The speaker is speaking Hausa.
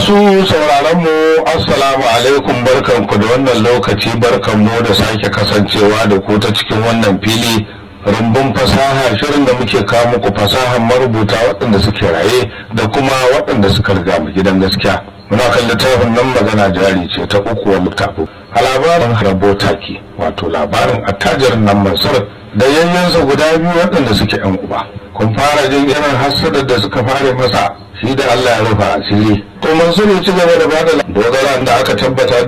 Masu sauraron mu Assalamu alaikum barkanku da wannan lokaci barkanmu da sake kasancewa da ku ta cikin wannan fili rumbun fasaha shirin da muke kawo muku fasahar marubuta waɗanda suke raye da kuma waɗanda suka riga mu gidan gaskiya. Muna kan littafin nan magana jari ce ta uku wa littafin. A labarin Harabotaki wato labarin attajirin nan Mansur da yayyansa guda biyu waɗanda suke ‘yan uba. Kun fara jin irin hassadar da suka fara masa shi da Allah ya rufa asiri. To Mansur ya ci gaba da bada dogara da aka tabbata